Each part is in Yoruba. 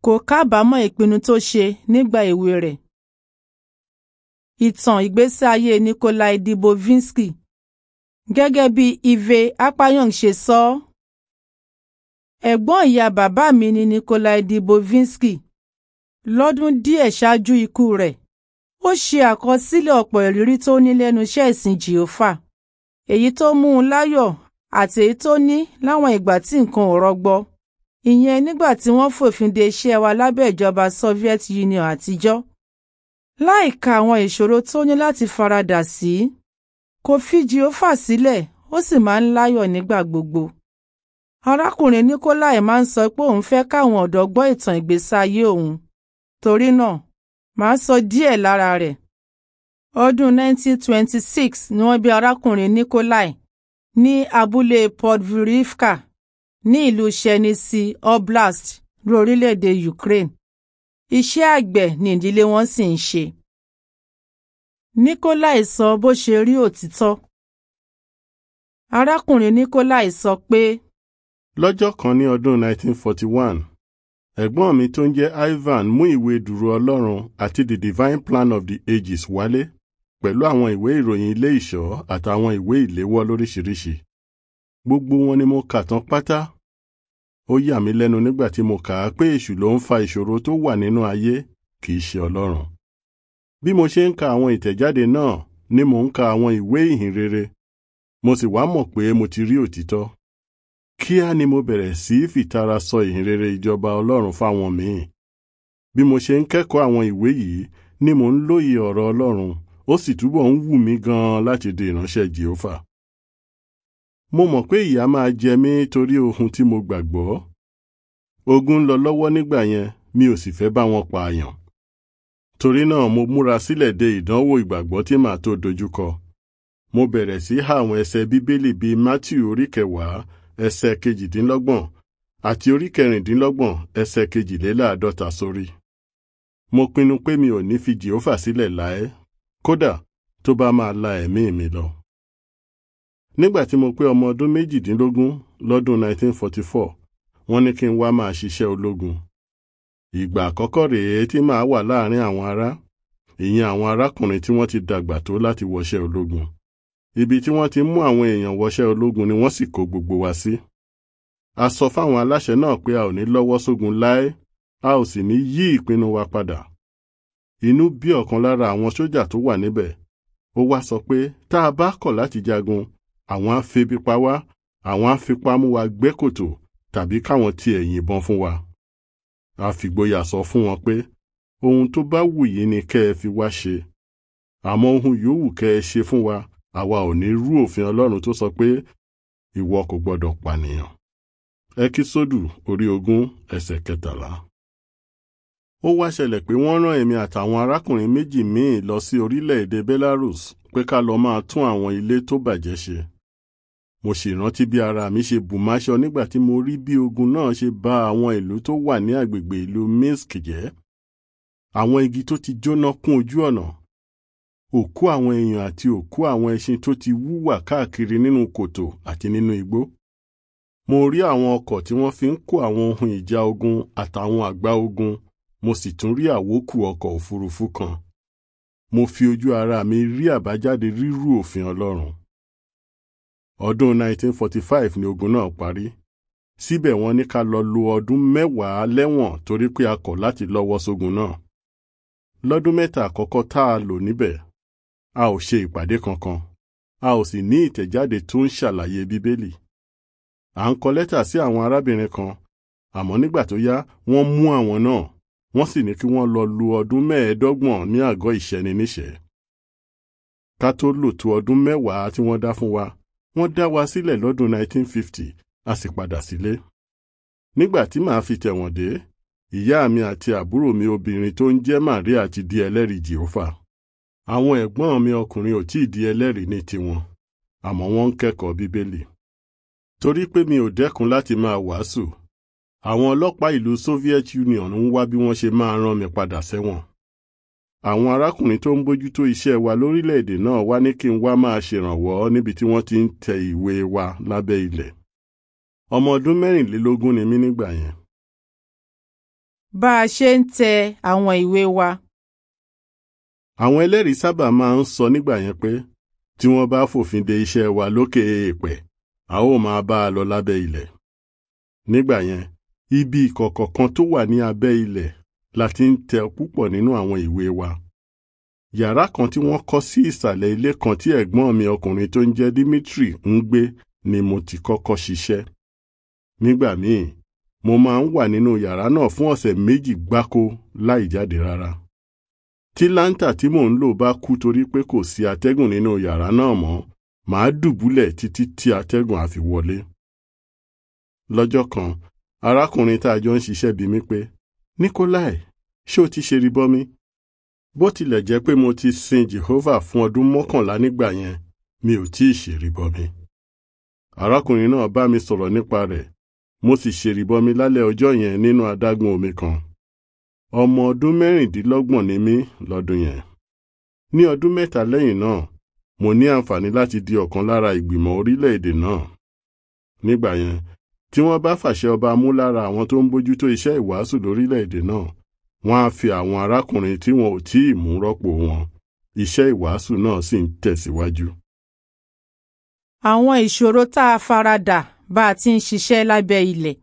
kò kábàámọ̀ ìpinnu tó ṣe nígbà èwe rẹ̀. Ìtàn ìgbésí ayé Nikolai Dibowinski gẹ́gẹ́ bí Ive Apayong ṣe sọ ọ́. Ẹ̀gbọ́n ìyá bàbá mi ni Nikolai Dibowinski. Lọ́dún díẹ̀ ṣáájú ikú rẹ̀, ó ṣe àkọsílẹ̀ ọ̀pọ̀ ìrírí tó ní lẹ́nu iṣẹ́ ìsìn Jèhófà, èyí tó mú un láyọ̀ àti èyí tó ní láwọn ìgbà tí nǹkan ò rọgbọ. Ìyẹn nígbà tí wọ́n fòfin de iṣẹ́ wa lábẹ́ ìjọba Soviet Union àtijọ́. Láìka àwọn ìṣòro tó ní láti faradà sí, kò fi Jèhófà sílẹ̀ ó sì máa ń láyọ̀ nígbà gbogbo. Arákùnrin Nikolai máa ń sọ pé òun fẹ́ káwọn ọ̀dọ́ gbọ́ ìtàn ìgbésí ayé òun. Torí náà, màá sọ díẹ̀ lára rẹ̀. Ọdún 1926 ni wọ́n bí arákùnrin Nikolai ní abúlé Podgorivka ní ìlú Chernivtsi Oblast ní orílẹ̀-èdè Ukraine. Iṣẹ́ àgbẹ̀ ni ìdílé wọn sì ń ṣe. Nikolai sọ bó ṣe rí òtítọ́. Arákùnrin Nikolai sọ pé. Lọ́jọ́ kan ní ọdún 1941, ẹ̀gbọ́n mi tó ń jẹ́ Ivan mú ìwé dùrù Ọlọ́run àti The Divine Plan of the Ages wálé pẹ̀lú àwọn ìwé ìròyìn ilé ìṣọ́ àtàwọn ìwé ìléwọ́ lóríṣiríṣi. Gbogbo wọn ni mo kà tán pátá. Ó yà mí lẹ́nu nígbà tí mo kà á pé èṣù ló ń fa ìṣòro tó wà nínú ayé kì í ṣe Ọlọ́run. Bí mo ṣe ń ka àwọn ìtẹ̀jáde náà ni mò ń ka àwọn ìwé ìhìnrere. Mo sì wá mọ̀ pé mo ti rí òtítọ́. Kíá ni mo bẹ̀rẹ̀ sí í fìtara sọ ìhìnrere ìjọba Ọlọ́run fáwọn míì. Bí mo ṣe ń kẹ́kọ̀ọ́ àwọn ìwé yìí ni mò ń lóye ọ̀rọ̀ Ọlọ́run ó sì túbọ̀ ń wù mí gan-an láti di ìránṣẹ́ Jèhófà. Mo mọ̀ pé ìyà máa jẹ mí torí ohun tí mo gbàgbọ́. Ogun ń lọ lọ́wọ́ nígbà yẹn mi ò sì fẹ́ bá wọn pààyàn. Torí náà mo múra sílẹ̀ de ìdánwò ìgbàgbọ́ tí màá tó dojúkọ. Mo bẹ̀rẹ̀ sí há àwọn ẹsẹ̀ Bíbélì bíi Mátíù orí kẹwàá ẹsẹ̀ kejìdínlọ́gbọ̀n àti orí kẹrìndínlọ́gbọ̀n ẹsẹ̀ kejìléláàádọ́ta sórí. Mo pinnu pé mi ò ní fi Jèhófà sílẹ̀ láé kódà tó bá máa la ẹ̀mí mi lọ. Nígbà tí mo pé ọmọ ọdún méjìdínlógún lọ́dún 1944, wọ́n ní kí n wá máa ṣiṣẹ́ ológun. Ìgbà àkọ́kọ́ rèé tí màá wà láàrin àwọn ará, ìyẹn àwọn arákùnrin tí wọ́n ti dàgbà tó láti wọṣẹ́ ológun. Ibi tí wọ́n ti mú àwọn èèyàn wọṣẹ́ ológun ni wọ́n sì kó gbogbo wa sí. A sọ fáwọn aláṣẹ náà pé a ò ní lọ́wọ́ sógun láé, a ò sì ní yí ìpinnu wa padà. Inú bí ọ̀kan lára àwọn sójà tó wà níbẹ̀. Ó wá sọ pé tá a bá kọ̀ láti jagun, àwọn á febi pa wá, àwọn á fipá mú wa gbẹ́ kòtò tàbí káwọn tiẹ̀ yìnbọn fún wa. A fìgboyà sọ fún wọn pé ohun tó bá wù yín ni kẹ́ ẹ fi wá ṣe. Àmọ́ ohun yòówù kẹ́ ẹ ṣe fún wa, àwa ò ní rú òfin Ọlọ́run tó sọ pé ìwọ kò gbọdọ̀ pànìyàn. Ẹkísódù orí ogún ẹsẹ̀ kẹtàlá. Ó wá ṣẹlẹ̀ pé wọ́n rán èmi àtàwọn arákùnrin méjì míì lọ sí orílẹ̀-èdè Belarus pé ká lọ máa tún àwọn ilé tó bàjẹ́ ṣe. Mo sì rántí bí ara mi ṣe bù máṣọ nígbà tí mo rí bí ogun náà ṣe bà àwọn ìlú tó wà ní agbègbè ìlú Minsk jẹ́. Àwọn igi tó ti jóná kún ojú ọ̀nà. Òkú àwọn èèyàn àti òkú àwọn ẹṣin tó ti wúwà káàkiri nínú kòtò àti nínú igbó. Mo rí àwọn ọkọ̀ tí wọ́n fi ń kó àwọn ohun ìjà ogun àtàwọn àgbá ogun mo sì tún rí àwókù ọkọ̀ òfurufú kan. Mo fi ojú ara mi rí àbájáde rírú òfin Ọlọ́run. Ọdún 1945 ni ogun náà parí. Síbẹ̀ wọ́n ní ká lọ lo ọdún mẹ́wàá lẹ́wọ̀n torí pé a kọ̀ láti lọ́wọ́ sógun náà. Lọ́dún mẹ́ta àkọ́kọ́ tá a lò níbẹ̀, a ò ṣe ìpàdé kankan, a ò sì ní ìtẹ̀jáde tó ń ṣàlàyé Bíbélì. À ń kọ lẹ́tà sí àwọn arábìnrin kan, àmọ́ nígbà tó yá wọ́n mú àwọn náà wọ́n sì ní kí wọ́n lọ lu ọdún mẹ́ẹ̀ẹ́dọ́gbọ̀n ní àgọ́ ìṣẹ́ni níṣẹ́. Ká tó lò tó ọdún mẹ́wàá tí wọ́n dá fún wa, wọ́n dá wa sílẹ̀ lọ́dún 1950 a sì padà sílé. Nígbà tí màá fi tẹ̀wọ̀n dé, ìyá mi àti àbúrò mi obìnrin tó ń jẹ́ Màríà ti di ẹlẹ́rìí Jèhófà. Àwọn ẹ̀gbọ́n mi ọkùnrin ò tí ì di ẹlẹ́rìí ní tiwọn, àmọ́ wọ́n ń kẹ́kọ̀ọ́ Bíbélì. Torí pé mi ò dẹ́kun láti máa wàásù, àwọn ọlọ́pàá ìlú Soviet Union ń wá bí wọ́n ṣe máa rán mi padà sẹ́wọ̀n. Àwọn arákùnrin tó ń bójútó iṣẹ́ wa lórílẹ̀‐èdè náà wá ní kí n wá máa ṣèrànwọ́ níbi tí wọ́n ti ń tẹ ìwé wa lábẹ́ ilẹ̀. Ọmọ ọdún mẹ́rìnlélógún ni mí nígbà yẹn. bá a ṣe ń tẹ àwọn ìwé wa. àwọn ẹlẹ́rìí sábà máa ń sọ nígbà yẹn pé tí wọ́n bá fòfin de iṣẹ́ wa lókè èèpẹ̀ a ó máa bá a lọ lábẹ́ ilẹ̀. nígbà yẹn ibi ìkọ̀kọ̀ kan tó wà ní abẹ́ ilẹ̀ la ti ń tẹ púpọ̀ nínú àwọn ìwé wa. yàrá kan tí wọ́n kọ́ sí ìsàlẹ̀ ilé kan tí ẹ̀gbọ́n mi ọkùnrin tó ń jẹ́ Dimitri ń gbé ni mo ti kọ́kọ́ ṣiṣẹ́. nígbà míì mo máa ń wà nínú yàrá náà fún ọ̀sẹ̀ méjì gbáko láì jáde rárá. tí láńtà tí mò ń lò bá kú torí pé kò sí atẹ́gùn nínú yàrá náà mọ́ màá dùbúlẹ̀ títí tí atẹ́gùn á fi wọlé. lọ́jọ́ kan arákùnrin tá a jọ ń ṣiṣẹ́ bi mí pé Nikolai ṣé o ti ṣe ribọmi? bó tilẹ̀ jẹ́ pé mo ti sin Jehovah fún ọdún mọ́kànlá nígbà yẹn mi ò tí ì ṣe ribọmi. arákùnrin náà bá mi sọ̀rọ̀ nípa rẹ̀ mo sì ṣe ribọmi lálẹ́ ọjọ́ yẹn nínú adágún omi kan. ọmọ ọdún mẹ́rìndínlọ́gbọ̀n ni mí lọ́dún yẹn. ní ọdún mẹ́ta lẹ́yìn náà mo ní àǹfààní láti di ọ̀kan lára ìgbìmọ̀ orílẹ̀-èdè náà. nígbà yẹn tí wọ́n bá fàṣẹ ọba mú lára àwọn tó ń bójútó iṣẹ́ ìwàásù lórílẹ̀-èdè náà wọ́n á fi àwọn arákùnrin tí wọn ò tí ì mú rọ́pò wọn iṣẹ́ ìwàásù náà sì ń tẹ̀síwájú. àwọn ìṣòro tá a faradà bá a ti ń ṣiṣẹ́ lábẹ́ ilẹ̀.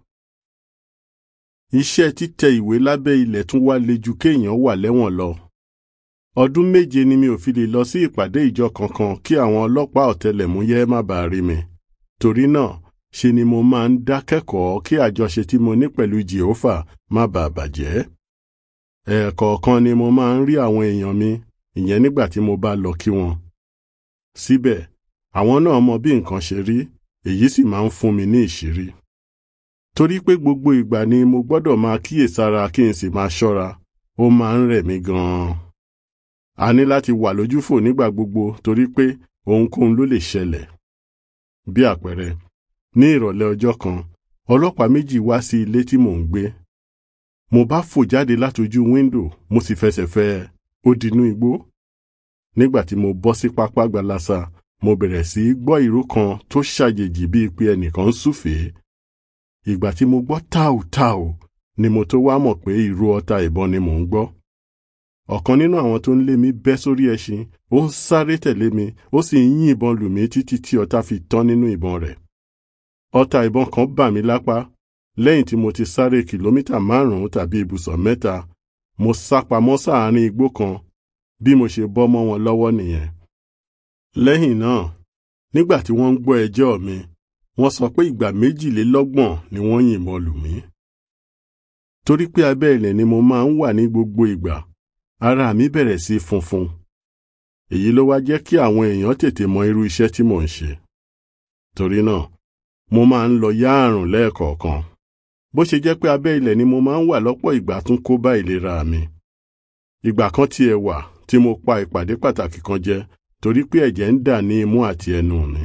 iṣẹ́ títẹ ìwé lábẹ́ ilẹ̀ tún wá le ju kéèyàn wà lẹ́wọ̀n lọ. ọdún méje ni mi ò fi lè lọ sí ìpàdé ìjọ kankan kí àwọn ọlọ́pàá ọ̀tẹlẹ̀múyẹ́ má bàa rí mi. torí náà ṣe ni mo máa ń dákẹ́kọ̀ọ́ kí àjọṣe tí mo ní pẹ̀lú Jèhófà má bàa bàjẹ́. ẹ̀ẹ̀kọ̀ọ̀kan ni mo máa ń rí àwọn èèyàn mi ìyẹn nígbà tí mo bá lọ kí wọn. síbẹ̀ àwọn náà mọ bí nǹkan ṣe rí èyí sì máa ń fún mi ní ìṣírí. torí pé gbogbo ìgbà ni mo gbọ́dọ̀ máa kíyèsára kí n sì máa ṣọ́ra ó máa ń rẹ̀ mí gan-an. a ní láti wà lójúfò nígbà gbogbo torí pé ohunkóhun ló lè ṣẹlẹ̀. bí àpẹẹrẹ ní ìrọ̀lẹ́ ọjọ́ kan ọlọ́pàá méjì wá sí ilé tí mò ń gbé. mo bá fò jáde látojú wíńdò mo sì fẹsẹ̀ fẹ́ ó dinú igbó. nígbà tí mo bọ́ sí pápá gbalasa mo bẹ̀rẹ̀ sí í gbọ́ ìró kan tó ṣàjèjì bíi pé ẹnìkan ń súfèé. ìgbà tí mo gbọ́ táò táò ni mo tó wá mọ̀ pé ìró ọta ìbọn ni mò ń gbọ́. ọ̀kan nínú àwọn tó ń lé mi bẹ́ sórí ẹṣin ó ń sáré tẹ̀lé mi ó sì ń yín ìbọn lù mí títí tí ọta fi tán nínú ìbọn rẹ̀. ọta ìbọn kan bà mí lápá lẹ́yìn tí mo ti sáré kìlómítà márùn-ún tàbí ibùsọ̀ mẹ́ta mo sá pamọ́ sáàárín igbó kan bí mo ṣe bọ́ mọ́ wọn lọ́wọ́ nìyẹn. lẹ́yìn náà nígbà tí wọ́n ń gbọ́ ẹjọ́ mi wọ́n sọ pé ìgbà méjìlélọ́gbọ̀n ni wọ́n yìnbọn lù mí. torí pé abẹ́ ilẹ̀ ni mo máa ń wà ní gbogbo ìgbà ara mi bẹ̀rẹ̀ sí funfun. èyí ló wá jẹ́ kí àwọn èèyàn tètè mọ irú iṣẹ́ tí mò ń ṣe. torí náà mo máa ń lọ yá àrùn lẹ́ẹ̀kọ̀ọ̀kan. bó ṣe jẹ́ pé abẹ́ ilẹ̀ ni mo máa ń wà lọ́pọ̀ ìgbà tún kó bá ìlera mi. ìgbà kan tiẹ̀ wà tí mo pa ìpàdé pàtàkì kan jẹ torí pé ẹ̀jẹ̀ ń dà ní imú àti ẹnu mi.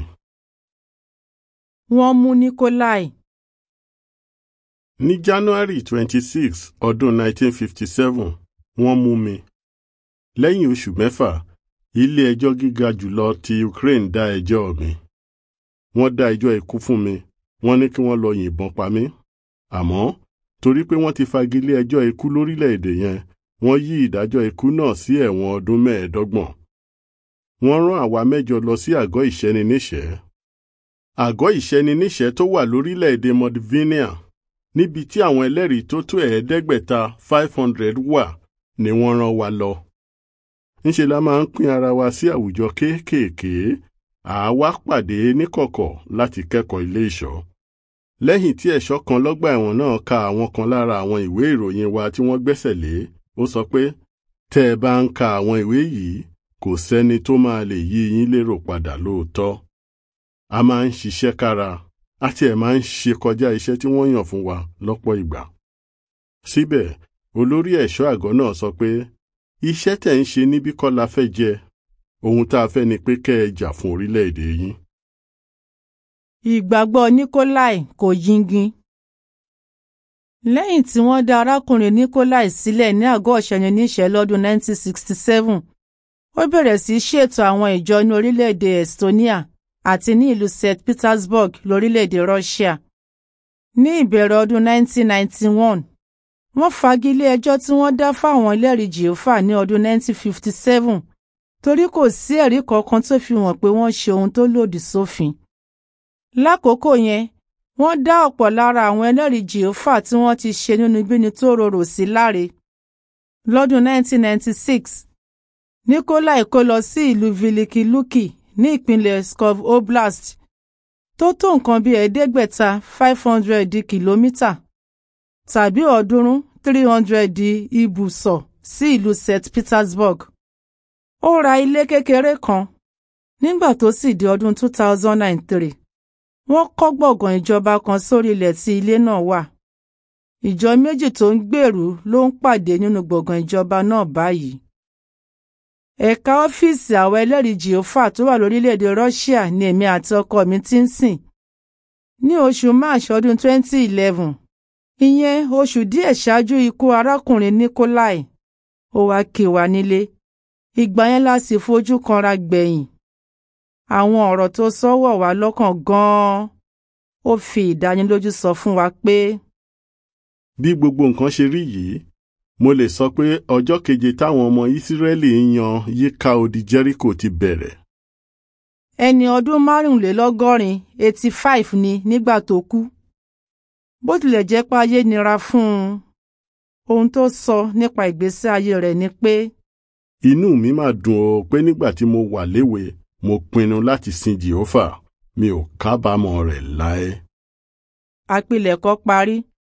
wọ́n mú Nikolai. ní January twenty six ọdún nineteen fifty seven wọ́n mú mi. lẹ́yìn oṣù mẹ́fà ilé ẹjọ́ gíga jùlọ ti Ukraine dá ẹjọ́ mi. wọ́n dá ẹjọ́ ikú fún mi wọ́n ní kí wọ́n lọ yìnbọn pa mí. àmọ́ torí pé wọ́n ti fagilé ẹjọ́ ikú lórílẹ̀‐èdè yẹn wọ́n yí ìdájọ́ ikú náà sí ẹ̀wọ̀n ọdún mẹ́ẹ̀ẹ́dọ́gbọ̀n. wọ́n rán àwa mẹ́jọ lọ sí àgọ́ ìṣẹ́niníṣẹ́. àgọ́ ìṣẹ́niníṣẹ́ tó wà lórílẹ̀‐èdè Modivinia níbi tí àwọn ẹlẹ́rìí tó tó ẹ̀ẹ́dẹ́gbẹ̀ta five hundred wà ni wọ́n rán wa lọ. ńṣe la máa ń pín ara wa sí àwùjọ kéékèèké àá pàdé níkọ̀kọ̀ láti kẹ́kọ̀ọ́ ilé ìṣọ́. lẹ́yìn tí ẹ̀ṣọ́ kan lọ́gbà ẹ̀wọ̀n náà ka àwọn kan lára àwọn ìwé ìròyìn wa tí wọ́n gbẹ́sẹ̀ lé ó sọ pé tẹ́ ẹ bá ń ka àwọn ìwé yìí kò sẹ́ni tó máa lè yí yín lérò padà lóòótọ́. a máa ń ṣiṣẹ́ kára àti ẹ̀ máa ń ṣe kọjá iṣẹ́ tí wọ́n yàn fún wa lọ́pọ̀ ìgbà. síbẹ̀ olórí ẹ̀ṣọ́ àgọ́ náà sọ pé iṣẹ́ tẹ̀ ń ṣe níbí kọ́ la fẹ́ jẹ ohun tá a fẹ́ ni pé kẹ́ ẹ jà fún orílẹ̀-èdè yín. ìgbàgbọ́ Nikolai kò yingin. lẹ́yìn tí wọ́n dá arákùnrin Nikolai sílẹ̀ ní àgọ́ ọ̀ṣẹ́niníṣẹ́ lọ́dún 1967 ó bẹ̀rẹ̀ sí í ṣètò àwọn ìjọ ní orílẹ̀-èdè Estonia àti ní ìlú St. Petersburg lórílẹ̀-èdè Russia. ní ìbẹ̀rẹ̀ ọdún 1991 wọ́n fagilé ẹjọ́ tí wọ́n dá fáwọn ẹlẹ́rìí jèhófà ní ọdún 1957 torí kò sí ẹ̀rí kankan tó fi hàn pé wọ́n ṣe ohun tó lòdì sófin. lákòókò yẹn wọ́n dá ọ̀pọ̀ lára àwọn ẹlẹ́rìí jèhófà tí wọ́n ti ṣe nínúbíni tó rorò sí láre. lọ́dún 1996 Nikolai kó lọ sí ìlú Vilikiluki ní ìpínlẹ̀ Pskov Oblast tó tó nǹkan bíi ẹ̀ẹ́dẹ́gbẹ̀ta five hundred di kìlómítà tàbí ọ̀ọ́dúnrún three hundred di ibùsọ̀ sí ìlú St Petersburg. ó ra ilé kékeré kan nígbà tó sì di ọdún two thousand and three wọ́n kọ́ gbọ̀ngàn ìjọba kan sórí ilẹ̀ tí ilé náà wà. ìjọ méjì tó ń gbèrú ló ń pàdé nínú gbọ̀ngàn ìjọba náà báyìí. ẹ̀ka ọ́fíìsì àwọn ẹlẹ́rìí jèhófà tó wà lórílẹ̀‐èdè Russia ni èmi àti ọkọ mi ti ń sìn. ní oṣù March ọdún 2011 ìyẹn oṣù díẹ̀ ṣáájú ikú arákùnrin Nikolai ó wá kí wa nílé ìgbà yẹn la sì fojú kanra gbẹ̀yìn àwọn ọ̀rọ̀ tó sọ wọ̀ wá lọ́kàn gan-an ó fi ìdánilójú sọ fún wa pé. bí gbogbo nǹkan ṣe rí yìí mo lè sọ pé ọjọ́ keje táwọn ọmọ Ísírẹ́lì ń yan yíká odi Jẹ́ríkò ti bẹ̀rẹ̀. ẹni ọdún márùnlélọ́gọ́rin eighty five ni nígbà tó kú bó tilẹ̀ jẹ́ pé ayé nira fún un ohun tó sọ nípa ìgbésí ayé rẹ̀ ni pé. inú mi máa dùn ó pé nígbà tí mo wà léwe mo pinnu láti sin Jèhófà mi ò kábàámọ̀ rẹ̀ láé. àpilẹ̀kọ parí